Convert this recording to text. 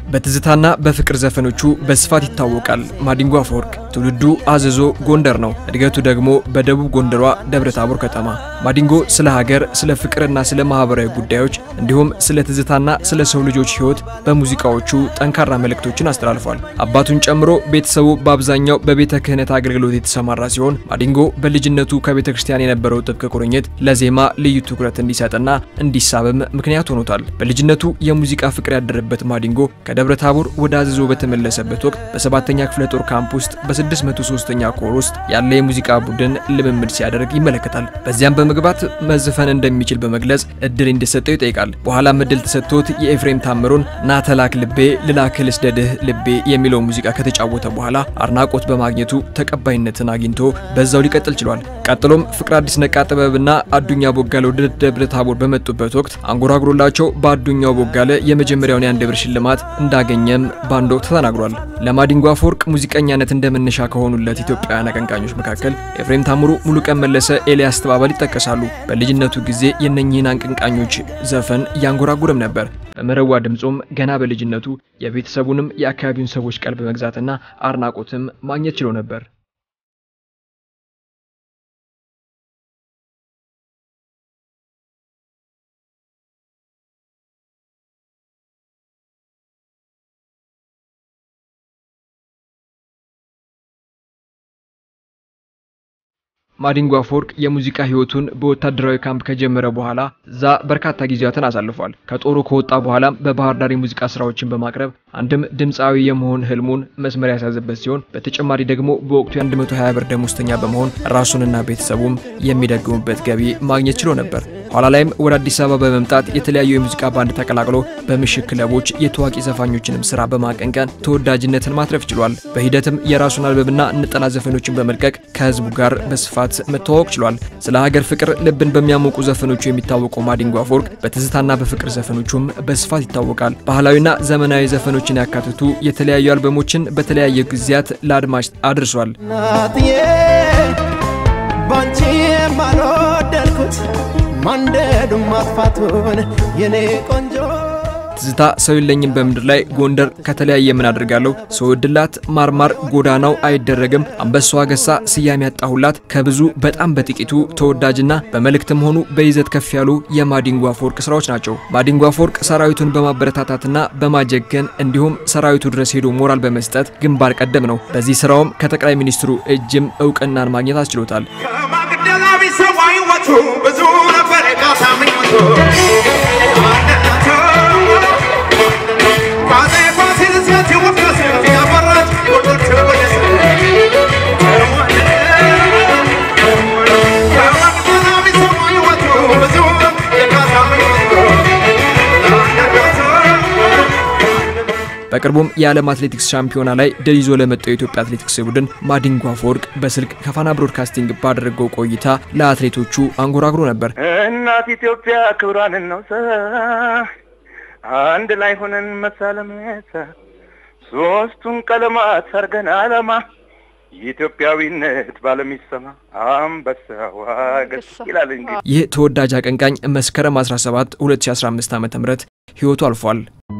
በትዝታና በፍቅር ዘፈኖቹ በስፋት ይታወቃል። ማዲንጎ አፈወርቅ ትውልዱ አዘዞ ጎንደር ነው። እድገቱ ደግሞ በደቡብ ጎንደሯ ደብረ ታቦር ከተማ። ማዲንጎ ስለ ሀገር፣ ስለ ፍቅርና ስለ ማህበራዊ ጉዳዮች እንዲሁም ስለ ትዝታና ስለ ሰው ልጆች ሕይወት በሙዚቃዎቹ ጠንካራ መልእክቶችን አስተላልፏል። አባቱን ጨምሮ ቤተሰቡ በአብዛኛው በቤተ ክህነት አገልግሎት የተሰማራ ሲሆን ማዲንጎ በልጅነቱ ከቤተ ክርስቲያን የነበረው ጥብቅ ቁርኝት ለዜማ ልዩ ትኩረት እንዲሰጥና እንዲሳብም ምክንያት ሆኖታል። በልጅነቱ የሙዚቃ ፍቅር ያደረበት ማዲንጎ ከደብረ ታቦር ወደ አዘዞ በተመለሰበት ወቅት በሰባተኛ ክፍለ ጦር ካምፕ ውስጥ በ603ኛ ኮር ውስጥ ያለ የሙዚቃ ቡድን ልምምድ ሲያደርግ ይመለከታል። በዚያም በመግባት መዝፈን እንደሚችል በመግለጽ እድል እንዲሰጠው ይጠይቃል። በኋላም እድል ተሰጥቶት የኤፍሬም ታምሩን ናተላክ ልቤ ልላክል ስደድህ ልቤ የሚለው ሙዚቃ ከተጫወተ በኋላ አድናቆት በማግኘቱ ተቀባይነትን አግኝቶ በዛው ሊቀጥል ችሏል። ቀጥሎም ፍቅር አዲስ ነቃ ጥበብና አዱኛ ቦጋለ ወደ ደብረ ታቦር በመጡበት ወቅት አንጎራጉሮላቸው በአዱኛው ቦጋለ የመጀመሪያውን የአንድ ብር ሽልማት እንዳገኘም በአንድ ወቅት ተናግሯል። ለማዲንጎ አፈወርቅ ሙዚቀኛነት እንደ መነሻ ከሆኑለት ኢትዮጵያውያን አቀንቃኞች መካከል ኤፍሬም ታምሩ፣ ሙሉቀን መለሰ፣ ኤልያስ ተባባል ይጠቀሳሉ። በልጅነቱ ጊዜ የእነኚህን አቀንቃኞች ዘፈን እያንጎራጉርም ነበር። በመረዋ ድምፁም ገና በልጅነቱ የቤተሰቡንም የአካባቢውን ሰዎች ቀልብ መግዛትና አድናቆትም ማግኘት ችሎ ነበር። ማዲንጎ አፈወርቅ የሙዚቃ ህይወቱን በወታደራዊ ካምፕ ከጀመረ በኋላ እዛ በርካታ ጊዜያትን አሳልፏል። ከጦሩ ከወጣ በኋላም በባህር ዳር የሙዚቃ ስራዎችን በማቅረብ አንድም ድምፃዊ የመሆን ህልሙን መስመር ያሳዘበት ሲሆን በተጨማሪ ደግሞ በወቅቱ የ120 ብር ደሞዝተኛ በመሆን ራሱንና ቤተሰቡም የሚደግሙበት ገቢ ማግኘት ችሎ ነበር። ኋላ ላይም ወደ አዲስ አበባ በመምጣት የተለያዩ የሙዚቃ ባንድ ተቀላቅሎ በምሽት ክለቦች የታዋቂ ዘፋኞችንም ስራ በማቀንቀን ተወዳጅነትን ማትረፍ ችሏል። በሂደትም የራሱን አልበምና ነጠላ ዘፈኖችን በመልቀቅ ከህዝቡ ጋር በስፋት መተዋወቅ ችሏል። ስለ ሀገር ፍቅር ልብን በሚያሞቁ ዘፈኖቹ የሚታወቀው ማዲንጎ አፈወርቅ በትዝታና በፍቅር ዘፈኖቹም በስፋት ይታወቃል። ባህላዊና ዘመናዊ ዘፈኖችን ያካትቱ የተለያዩ አልበሞችን በተለያየ ጊዜያት ለአድማጭ አድርሷል። እናትዬ ባንቺ የማልወደድኩት ማንደዱን ማጥፋቱን የኔ ቆንጆ ትዝታ ሰው የለኝም በምድር ላይ ጎንደር ከተለያየ ምን አድርጋለሁ ሰው እድላት ማርማር ጎዳናው አይደረግም አንበሳው አገሳ ስያሜ ያጣሁላት ከብዙ በጣም በጥቂቱ ተወዳጅና በመልእክትም ሆኑ በይዘት ከፍ ያሉ የማዲንጎ አፈወርቅ ስራዎች ናቸው። ማዲንጎ አፈወርቅ ሰራዊቱን በማበረታታትና በማጀገን እንዲሁም ሰራዊቱ ድረስ ሄዶ ሞራል በመስጠት ግንባር ቀደም ነው። በዚህ ስራውም ከጠቅላይ ሚኒስትሩ እጅም እውቅናን ማግኘት አስችሎታል። ከማግደላ ቢሰዋ ሕይወቱ ብዙ ነበር የካሳ ምኞቱ ቋጤ ፋሲል ሴት ይወቀስ ያፈራች ጎንደር ትወደስ ከማግደላ ቢሰዋ ሕይወቱ ብዙ የካሳ ምኞቱ በቅርቡም የዓለም አትሌቲክስ ሻምፒዮና ላይ ድል ይዞ ለመጣው የኢትዮጵያ አትሌቲክስ ቡድን ማዲንጎ አፈወርቅ በስልክ ከፋና ብሮድካስቲንግ ባደረገው ቆይታ ለአትሌቶቹ አንጎራጉሮ ነበር። እናት ኢትዮጵያ ክብሯን እናውሳ፣ አንድ ላይ ሆነን መሳለመሳ፣ ሶስቱን ቀለማት አርገን አለማ፣ የኢትዮጵያዊነት ባለም ይሰማ፣ አንበሳው አገስ ይላል እንግዲህ። ይህ ተወዳጅ አቀንቃኝ መስከረም 17 2015 ዓ.ም ሕይወቱ አልፏል።